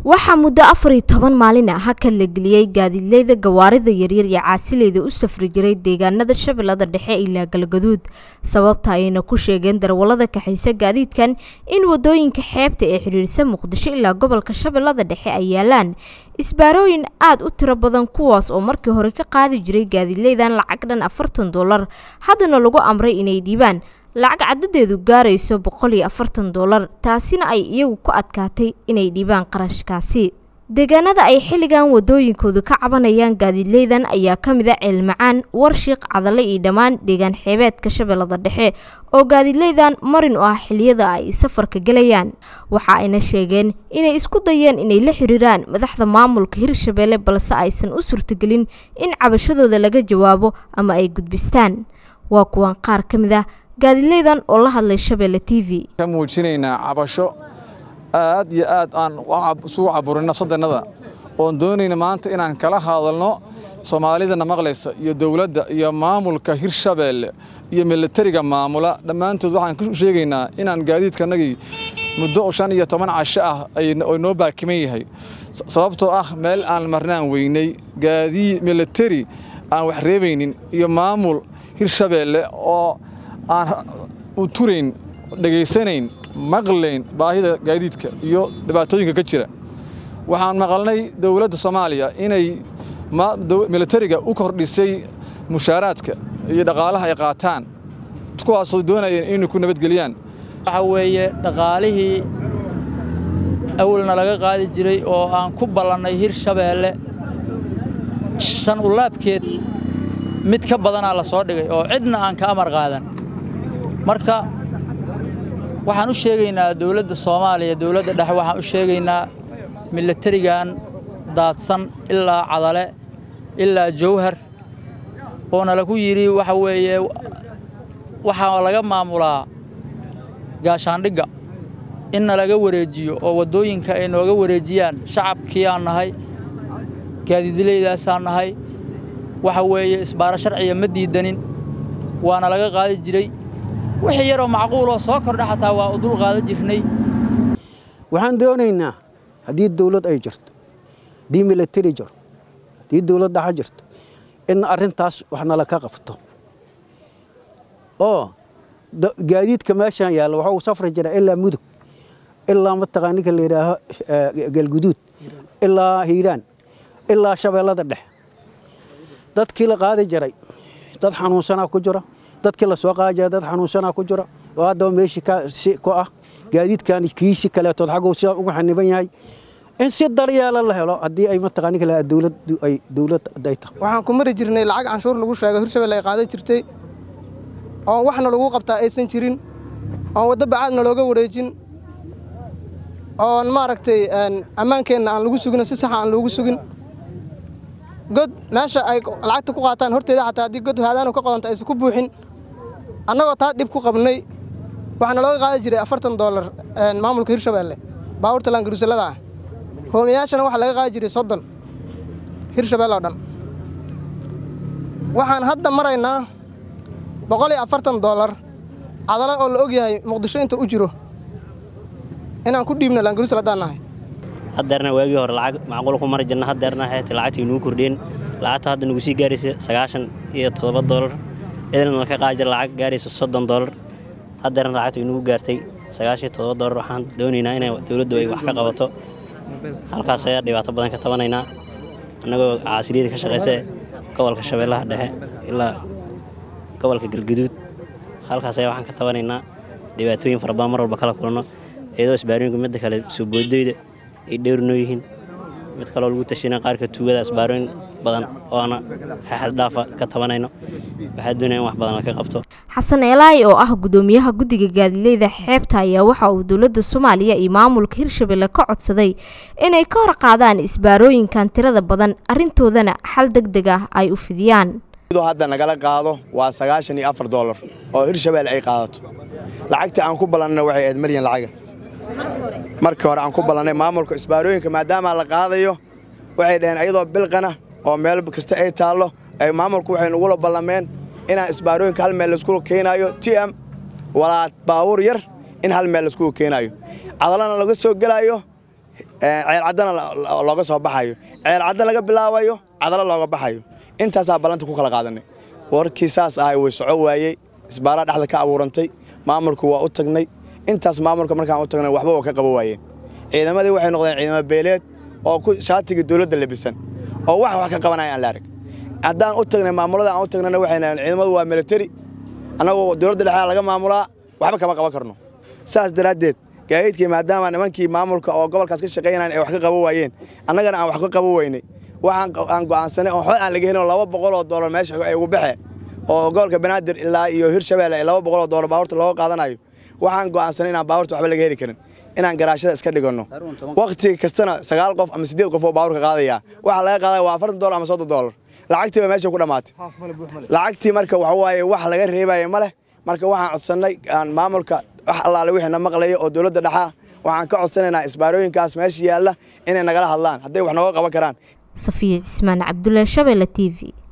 waxaa muddo afar iyo toban maalin ah hakad la geliyey gaadiidleyda gawaarida yaryar iyo caasileyda u safri jiray deegaanada shabeellada dhexe ilaa galgaduud sababta ayayna ku sheegeen darwallada kaxaysa gaadiidkan in wadooyinka xeebta ee xidhiidhsa muqdisho ilaa gobolka shabeellada dhexe ay yaalaan isbaarooyin aad u tiro badan kuwaas oo markii hore ka qaadi jiray gaadiidleydan lacag dhan afartan dollar haddana lagu amray inay dhiibaan lacag cadadeedu gaarayso boqol iyo afartan dollar taasina ay iyagu ku adkaatay inay dhiibaan qarashkaasi deegaanada ay xilligan wadooyinkoodu ka cabanayaan gaadiidleydan ayaa ka mid a ceelmacaan warshiiq cadale iyo dhammaan deegaan xeebeedka shabeellada dhexe oo gaadiidleydan marin u ah xilliyada ay safarka gelayaan waxa ayna sheegeen inay isku dayeen inay la xiriiraan madaxda maamulka hirshabeelle balse aysan u suurtagelin in cabashadooda laga jawaabo ama ay gudbistaan waa kuwan qaar ka mid ah gaadiidleydan oo la hadlay shabeelle t v ka muujinaynaa cabasho aad iyo aad aan isugu caburin nafsadeennada oon doonayna maanta inaan kala hadalno soomaalidana maqlaysa iyo dowladda iyo maamulka hirshabeelle iyo milatariga maamula dhammaantood waxaan ku sheegaynaa inaan gaadiidkanagii muddo shan iyo toban casho ah oo noo baakiman yahay sababtoo ah meel aan marnaan weynay gaadii milatari aan wax reebaynin iyo maamul hirshabeelle oo aan u turayn dhegaysanayn maqlayn baahida gaadiidka iyo dhibaatooyinka ka jira waxaan maqalnay dowladda soomaaliya inay milatariga u kordhisay mushaaraadka iyo dhaqaalaha ay qaataan kuwaasoo doonayeen inay ku nabadgeliyaan waxa weeye dhaqaalihii awalna laga qaadi jiray oo aan ku ballannay hirshabeelle shan ulaabkeed mid ka badanaa la soo dhigay oo cidna aan ka amar qaadan marka waxaan u sheegaynaa dowladda soomaaliya dowladda dhexe waxaan u sheegaynaa milatarigan daadsan ilaa cadale ilaa jawhar oona lagu yidhi waxa weeye waxaa laga maamulaa gaashaandhigga inna laga wareejiyo oo waddooyinka ay nooga wareejiyaan shacabkii aan nahay gaadiidleydaasaan nahay waxa weeye isbaaro sharciga ma diidanin waana laga qaadi jiray wixii yaroo macquuloo soo kordha xataa waa u dul qaadan jirnay waxaan doonaynaa haddii dawlad ay jirto haddii milatari jiro haddii dawlad dhaxa jirto in arrintaas wax nala ka qabto oo gaadiidka meeshaan yaalla waxa uu safri jira ilaa mudug ilaa mataqaa ninka la yidhaaho galguduud ilaa hiiraan ilaa shabeellada dhexe dadkii la qaadi jiray dad xanuunsanaa ku jira dadkii la soo qaadi jiray dad xanuunsanaa ku jira oo haddaba meeshii ku ah gaadiidkan kiisi kaleetood xagguu sidaa ugu xaniban yahay in si daryeela la helo haddii ay mataqaa ninka la dawladdu ay dawlad ay tahay waxaan ku mari jirnay lacag canshuur lagu sheegay hirshabelle ay qaadan jirtay oon waxna lagu qabtaa aysan jirin oon waddo bacaadna looga wareejin oon maaragtay ammaankeenna aan lagu sugin si saxa aan loogu sugin god meesha ay lacagta ku qaataan horteeda xataa haddii god haadaanu ka qodanta aysan ku buuxin annagoo taa dhib ku qabnay waxaana looga qaadi jiray afartan doolar maamulka hirshabeelle baabuurta laangaruusalada ah hoomayaashana waxaa laga qaadi jiray soddon hirshabelle oo dhan waxaan hadda maraynaa boqol iyo afartan doolar cadalo oo la og yahay muqdisho inta u jiro inaan ku dhiibno laangaruusal haddaan nahay haddeerna waagii hore lacag macquul ku mari jirna haddeerna xeeta lacagtii nugu kordheen lacagta hadda nagu sii gaaraysa sagaashan iyo toddoba doolar edelna ka qaadi jira lacag gaaraysa soddon doolar haddeerna lacagta nagu gaartay sagaashan iyo toddoba doolar waxaan doonaynaa inay dowladdu ay wax ka qabato halkaas ayaa dhibaato badan ka tabanaynaa annagoo caasiliyada ka shaqaysa gobolka shabeellaha dhexe ilaa gobolka galguduud halkaas ayaa waxaan ka tabanaynaa dhibaatooyin fara badan mar walba kala kulanno iyadoo isbaarooyinku midda kale soo boodayda ay dhowrnoo yihiin mid kaloo lagu tashina qaarka tuugada isbaarooyin badan oo ana xaxad dhaafa ka tabanayno waxaa doonaya in wax badan laka qabto xasan eelaay oo ah gudoomiyaha guddiga gaadiidleyda xeebta ayaa waxa uu dowladda soomaaliya iyo maamulka hirshabelle ka codsaday inay ka hor qaadaan isbaarooyinkan tirada badan arrintoodana xal deg deg ah ay u fidiyaan hadda nagala qaado waa sagaashan iyo afar doolar oo hirshabelle ay qaadato lacagtii aan ku ballanna waxay ahayd malyan lacaga markii hore aan ku ballannay maamulka isbaarooyinka maadaama la qaadayo waxay dhaheen ayadoo bilqana oo meel kasta ay taallo ay maamulku waxay nugula ballameen inaan isbaarooyinka hal meel laisku keenaayo t m walaa baabuur yar in hal meel laisku keenaayo cadalana laga soo gelaayo ceel caddana looga soo baxayo ceel cadda laga bilaabayo cadalo looga baxayo intaasaa ballanta ku kala qaadanay warkii saas ahay way soco waayey isbaaraa dhexda ka abuurantay maamulku waa u tagnay intaas maamulka markaan u tagnay waxba waa ka qabo waayeen ciidamadii waxay noqdeen ciidamo beeleed oo ku shaatiga dowladda labisan oo wax wax ka qabanaya aan la arag haddaan u tagnay maamulada aan u tagnayna waxay nahayn ciidamadu waa military annagoo dowladda dhexdaa laga maamulaa waxba kama qaban karno saas daraaddeed gaadiidkii maadaama nimankii maamulka oo gobolkaas ka shaqaynayan ay wax ka qaban waayeen annagana aan wax ka qaban weynay waxaan aan go'aansanay oo xod aan laga helin laba boqol oo doolar meesha ay ugu baxe oo gobolka banaadir ilaa iyo hirshabeelle ay laba boqol oo doolar baabuurta looga qaadanayo waxaan go'aansanay inaan baabuurta waxba laga heli karin inaan garaashada iska dhiganno waqti kastana sagaal qof ama siddeed qof oo baabuurka qaadaya waxaa laga qaadaya waa afartan doolar ama soddon doolar lacagtii baa meesha ku dhammaatay lacagtii marka waxa waaye wax laga reebaya ma leh marka waxaan codsannay maamulka wax allaale wixii na maqlaya oo dowladda dhexaa waxaan ka codsanaynaa isbaarooyinkaas meesha yaalla inay nagala hadlaan hadday wax nooga qaban karaan safiya cismaan cabdullaahi shabeelle t v